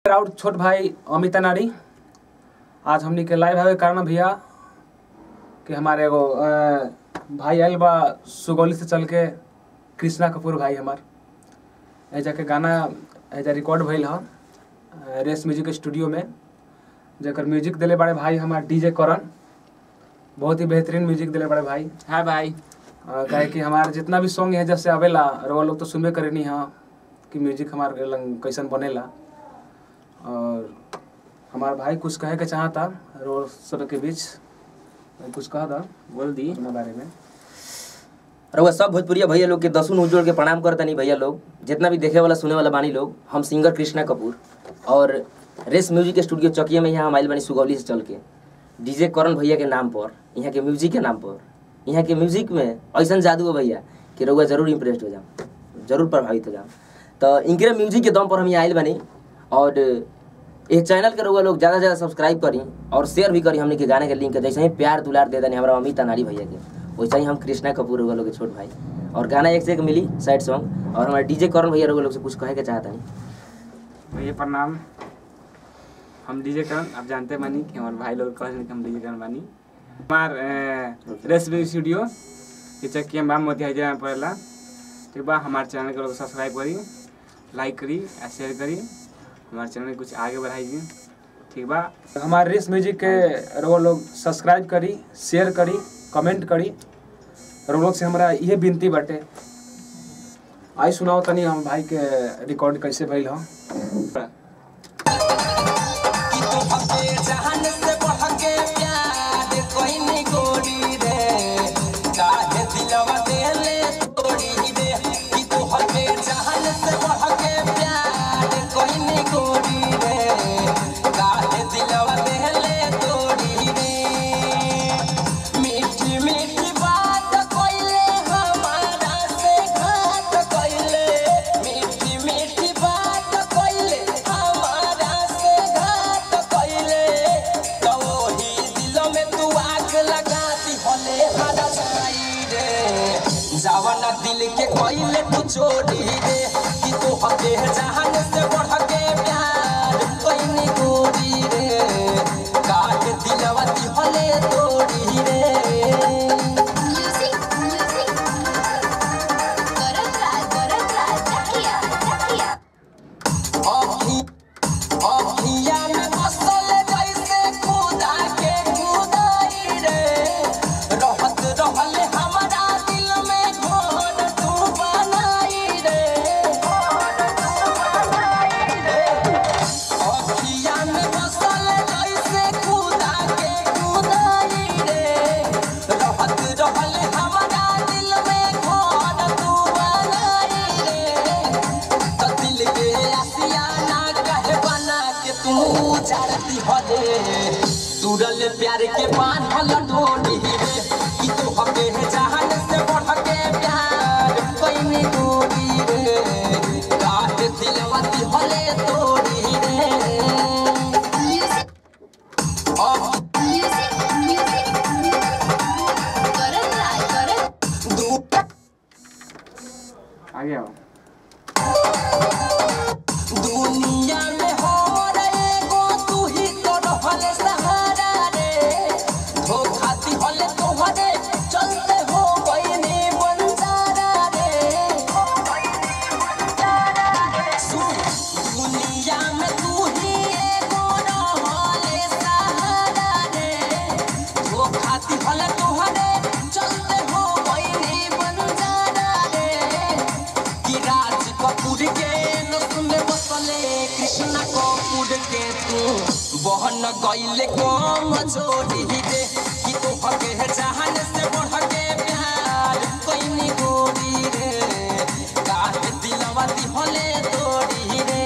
और छोट भाई अमित नारी आज हमनी के लाइव आवे कारण भैया कि हमारे एगो अ, भाई आयल बा सुगौली से चल के कृष्णा कपूर भाई हमार एजा के गाना एजा रिकॉर्ड भइल ह अ, रेस म्यूजिक स्टूडियो में जेकर म्यूजिक दिले बड़े भाई हमार डीजे करण बहुत ही बेहतरीन म्यूजिक दिले बड़े भाई हाँ भाई अ, काहे कि हमार जितना भी सॉन्ग है जैसे आवेला और वो लोग तो सुनबे करेनी हाँ कि म्यूजिक हमार लंग कैसन बनेला और हमार भाई कुछ कहे के चाहता रोड सब के बीच कुछ कहा था बोल दी अपना बारे में रउआ सब भोजपुरिया भैया लोग के दसुन उजोड़ के प्रणाम करतनी भैया लोग जितना भी देखे वाला सुने वाला बानी लोग हम सिंगर कृष्णा कपूर और रेस म्यूजिक स्टूडियो चकिया में यहाँ हम आइल बानी सुगौली से चल के डीजे करण भैया के नाम पर यहाँ के म्यूजिक के नाम पर यहाँ के म्यूजिक में ऐसा जादू है भैया कि रउआ जरूर इम्प्रेस्ड हो जाओ जरूर प्रभावित हो जाओ तो इनके म्यूजिक के दम पर हम यहाँ आइल बानी और इस चैनल के रउआ लोग ज़्यादा से ज़्यादा सब्सक्राइब करी और शेयर भी करी हमने के गाने के लिंक जैसे ही प्यार दुलार दे देनी हमारा अमित अनारी भैया के वैसे ही हम कृष्णा कपूर रउआ लोग के छोट भाई और गाना एक से एक मिली साइड सॉन्ग और हमारे डीजे करण भैया रउआ लोग से कुछ कहे के चाहता नहीं भैया प्रणाम हम डीजे करण आप जानते बानी कि हमारे भाई लोग कहते कि हम डीजे करण बानी हमार रेसिपी स्टूडियो ये चक्की बाम मोती हैदराबाद में पड़ेला ठीक बा हमारे चैनल के लोग सब्सक्राइब करी लाइक करी और शेयर करी हमारे चैनल के कुछ आगे बढ़ाइए ठीक बा हमारे रेस म्यूजिक के रोग लोग सब्सक्राइब करी शेयर करी कमेंट करी रोग लोग से हमारा ये विनती बाटे आई सुनाओ तनी हम भाई के रिकॉर्ड कैसे भइल ह मीठी मीठी बात कइले हमारा से घात कइले मीठी मीठी बात कइले हमारा से घात कइले तो ही दिल में तू आग लगाती होले हरा जाई रे जावना दिल के कइले तू चोरी रे कि तू हके जहान से बढ़ के प्यार कइनी गोरी रे काट दिलवती होले तोड़ी रे म्यूजिक म्यूजिक करत राज करत राज चाहिए चाहिए अखी अखिया में बसल जैसे खुदा के खुदाई रे रहत रहल हमारा दिल में घोर तू बनाई रे घोर तू बनाई रे अखिया में बसल जैसे खुदा के खुदाई रे रहत रहल हमारा दिल में घोर तू बनाई रे तो दिल के आसियाना कहे बना के तू चढ़ती हले तुरल प्यार के बांधल डोरी रे कि तू हके जहान से बढ़ के प्यार कइनी गोरी रे काट दिलवती हले तोड़ी रे म्यूजिक अब म्यूजिक म्यूजिक करत राज करत दू आगे आओ दुनिया में हो रे गो तू ही तो रहल सहारा रे धोखा दी हले तोहरे चलते हो बइनी बंजारा रे सुन, दुनिया में तू ही एगो रहल सहारा रे धोखा दी हले तोहरे चलते हो बइनी बंजारा रे कि राज कपूर के नस में बसले कृष्ण कपूर के तू बहन गईले कम छोड़ी दे कि तू हके जहान से बढ़ के प्यार कइनी गोरी रे काट दिलवा दिहले तोड़ी रे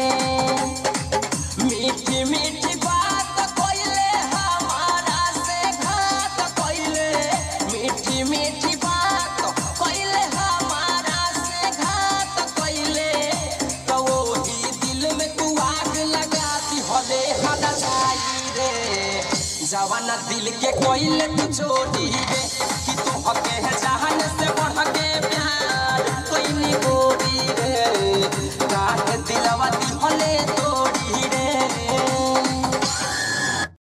मीठी मीठी बात कइले हमारा से घात कइले मीठी मीठी बात कइले हमारा से घात कइले तो वही दिल में तू आग लगाती हले हदा जाई रे जवाना दिल के कइले तू छोड़ी रे कि तू हके